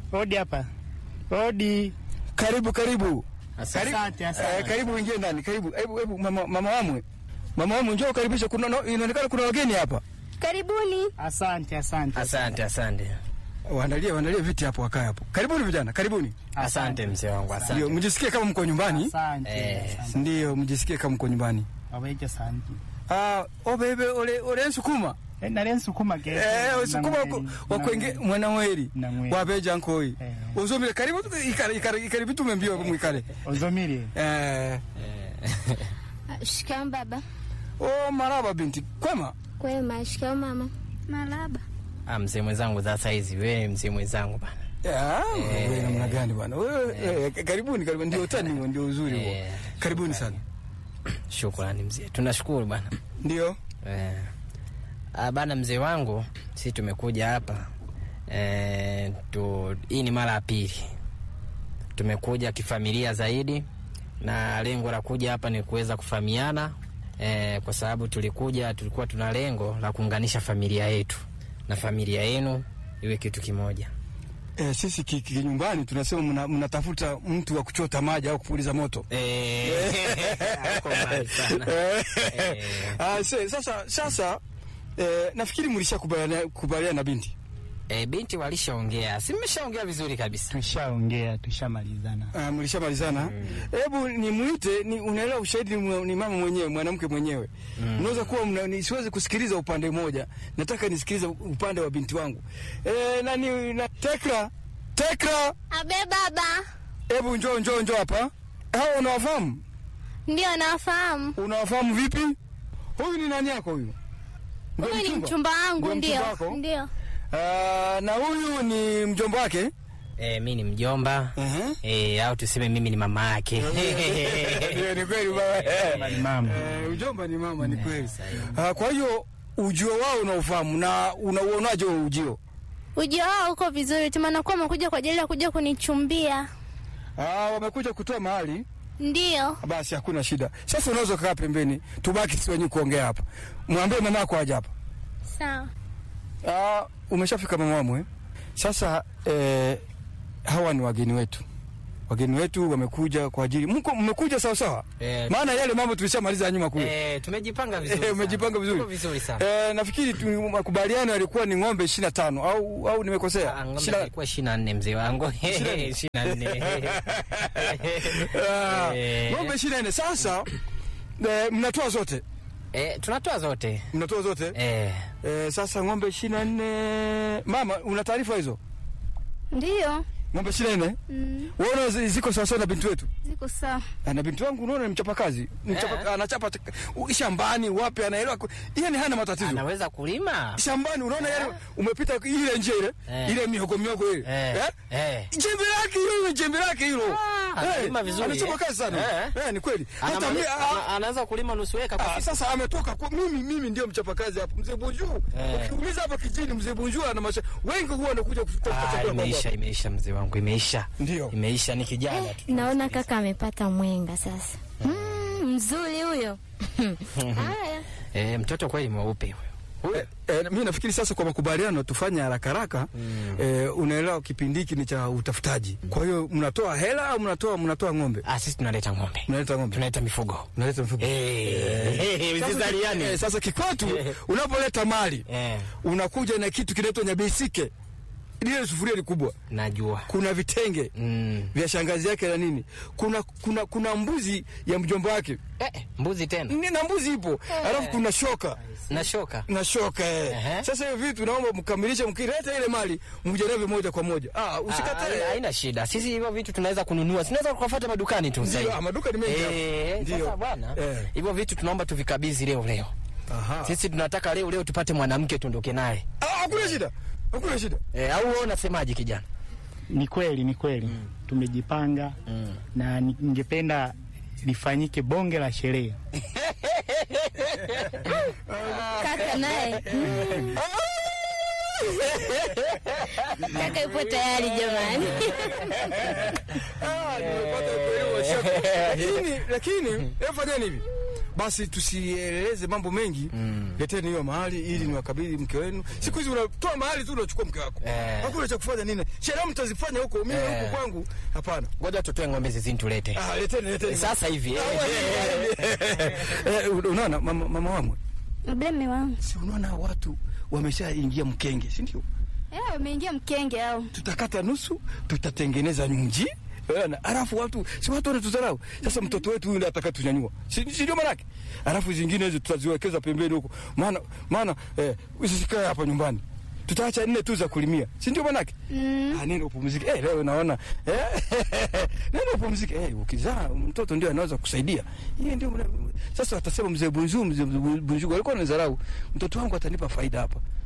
Odi hapa. Odi. Karibu karibu. Asante, asante. Eh, karibu ingie ndani. Karibu. Hebu hebu mama mama wamwe. Mama wamwe njoo karibisha kuna no- inaonekana kuna wageni hapa. Karibuni. Asante, asante. Asante, asante, Waandalie waandalie viti hapo wakae hapo. Karibuni vijana, karibuni. asante mzee wangu, Ndio, asante. mjisikie kama mko nyumbani. Asante. Eh, asante. Ndio, mjisikie kama mko nyumbani. Waweje asante. Ah, obebe ole ole nsukuma. Eh, nale nsukuma ke. Eh, usukuma wakwenge mwana weri. Namweri. Wabeja nkoi. Eh. Uzomile karibu tu- ikare ikare ikare vitu mbio mwikale. Ozomiri. Eh, Shikao baba. oh maraba binti. Kwema? Kwema. Shikao mama. Maraba. Ah, mzee mwenzangu za saizi, wewe mzee mwenzangu bana. Ya, Eh. wewe namna gani bwana? Wewe eh, karibuni karibuni ndio utani huo, ndio uzuri huo. Eh, Karibuni sana. Shukrani mzee, tunashukuru bana. Ndio. Eh, ah, bana mzee wangu, sisi tumekuja hapa eh, tu, hii ni mara ya pili tumekuja kifamilia zaidi, na lengo la kuja hapa ni kuweza kufahamiana eh, kwa sababu tulikuja, tulikuwa tuna lengo la kuunganisha familia yetu na familia yenu iwe kitu kimoja. Eh, sisi ki- ki- nyumbani tunasema mna- mnatafuta mtu wa kuchota maji au kupuliza moto. Eh, hauko mbali sana. Eh, Eh. ah, se- sasa sasa eh, nafikiri mlishakubaliana kubaliana na binti. Eh, binti walishaongea, si mmeshaongea vizuri kabisa. Tushaongea, tushamalizana. Ah, mlishamalizana. Hebu nimuite, ni unaelewa ushahidi ni, mwa- ni mama mwenyewe, mwanamke mwenyewe. Unaweza kuwa mna, ni, siwezi kusikiliza upande mmoja. Nataka nisikilize upande wa binti wangu. Eh, nani na Tekra? Tekra, Abe baba. hebu njoo njoo njoo hapa. Hao unawafahamu? Ndio nafahamu. Unawafahamu vipi? Huyu ni nani yako huyu? Ndio Huyu ni mchumba? mchumba wangu Ndio mchumba ndio. wako? Ndio. Ah, na huyu ni mjomba wake. Eh, mi ni mjomba Ehe. eh, au tuseme mimi ni mama yake. Ndio, ni kweli baba. Mama ni mama. Eh, ujomba ni mama, ni kweli. Ah, kwa hiyo ujio wao unaofahamu na unauonaje huo ujio? Ujio wao uko vizuri. Tumanakuwa wamekuja kwa ajili ya kuja kunichumbia. Ah, wamekuja kutoa mahali, Ndio. basi hakuna shida. Sasa unaweza kukaa pembeni, tubaki sisi wenyewe kuongea hapa. Mwambie mama yako aje hapa. Sawa. Ah, umeshafika mama wamwe. Sasa eh, hawa ni wageni wetu. Wageni wetu wamekuja kwa ajili mko mmekuja sawa sawa? Eh, Maana yale mambo tulishamaliza ya nyuma kule. eh, tumejipanga vizuri. Eh, sana. umejipanga vizuri. Tuko vizuri sana. Eh, nafikiri tu- makubaliano yalikuwa ni ng'ombe 25 au au nimekosea? Ah, ng'ombe Shina- ilikuwa 24 mzee wangu. 24. Ah, Eh. ng'ombe 24. Sasa eh, mnatoa zote, Eh, tunatoa zote. mnatoa zote Eh, eh, sasa ng'ombe 24. Mama, una taarifa hizo Ndio. ng'ombe 24? Mm. Unaona zi- ziko sawa sawa na binti wetu Ziko sawa. Ah, na binti wangu unaona ni mchapakazi mchapa, Eh. anachapa t- u- shambani wapi, anaelewa ku- yani hana matatizo anaweza kulima. shambani, unaona yani umepita ile njia ile Eh. ile mihogo mihogo ile Eh, eh? eh. jembe lake hilo jembe lake hilo Ah, analima vizuri, anachapa eh. kazi sana Eh. eh, ni kweli Ana- hata mi, ana- ah, anaweza kulima nusu eka kwa ah, siku. sasa ametoka kwa mimi mimi ndio mchapakazi hapo mzee Bunju Eh. ukiuliza hapa kijini mzee Bunju ana masha wengi huwa wanakuja kuchukua Ah, chakula kwangu imeisha, hapa. imeisha mzee wangu, imeisha. Ndio. Imeisha ni kijana tu. Naona kaka amepata mwenga sasa. Mm, mzuri huyo. Haya. Eh, mtoto kweli mweupe huyo. Eh, eh, mi nafikiri sasa kwa makubaliano tufanye haraka haraka eh, unaelewa kipindi hiki ni cha utafutaji kwa hiyo mnatoa hela au mnatoa mnatoa ng'ombe Ah, sisi tunaleta ng'ombe. mnaleta ng'ombe Tunaleta mifugo. mnaleta mfugo Eh, Sasa, mzizaliani. eh, sasa kikwetu unapoleta mali Eh, unakuja na kitu kinaitwa nyabisike lile sufuria likubwa najua. kuna vitenge Mm. vya shangazi yake na nini kuna kuna kuna mbuzi ya mjomba wake Eh, mbuzi tena. Ni- na mbuzi ipo alafu kuna shoka Na shoka. na shoka eh. Ehe. Sasa hiyo vitu naomba mkamilishe, mkileta ile mali mje navyo moja kwa moja. Ah, Ah, haina- usikatae. Haina shida. Sisi hivyo vitu tunaweza kununua. Tunaweza kufuata madukani tu Ndio, sasa. ah, maduka ni mengi hapa. Eh, Ndio. sasa bwana, Eh. hivyo vitu tunaomba tuvikabidhi leo leo. Aha. Sisi tunataka leo leo tupate mwanamke tuondoke naye. Ah, hakuna shida. Hakuna shida. Eh, au wewe unasemaje kijana? Ni kweli, ni kweli. Tumejipanga na ni- ningependa lifanyike bonge la sherehe. Kaka naye. Kaka yupo tayari jamani. Ah, nimepata kuelewa shaka. Lakini lakini hebu fanyeni hivi. basi tusieleze mambo mengi mm. leteni hiyo mahali ili niwakabidhi mke wenu siku hizi unatoa mahali tu unachukua mke wako Eh. hakuna cha kufanya nini sherehe mtazifanya huko mimi Eh. huko kwangu hapana ngoja tutoe ng'ombe zizini tulete ah, leteni leteni sasa hivi eh, Eh, unaona mama, mama wangu Mbele mme wangu. si unaona watu wameshaingia mkenge si ndio Eh, umeingia mkenge au? tutakata nusu tutatengeneza nji Unaona? Alafu watu si watu wanatudharau. Sasa mtoto wetu yule ataka tunyanyua, si si ndio manake? Alafu zingine hizo tutaziwekeza pembeni huko, maana maana eh, usisikae hapa nyumbani, tutaacha nne tu za kulimia, si ndio manake? Mm. Ah, nenda upumzike. Eh, leo naona eh, nenda upumzike. Eh, ukizaa mtoto ndio anaweza kusaidia. Yeye ndio mna- sasa watasema mzee Bunju, mzee Bunju alikuwa anadharau mtoto wangu, atanipa faida hapa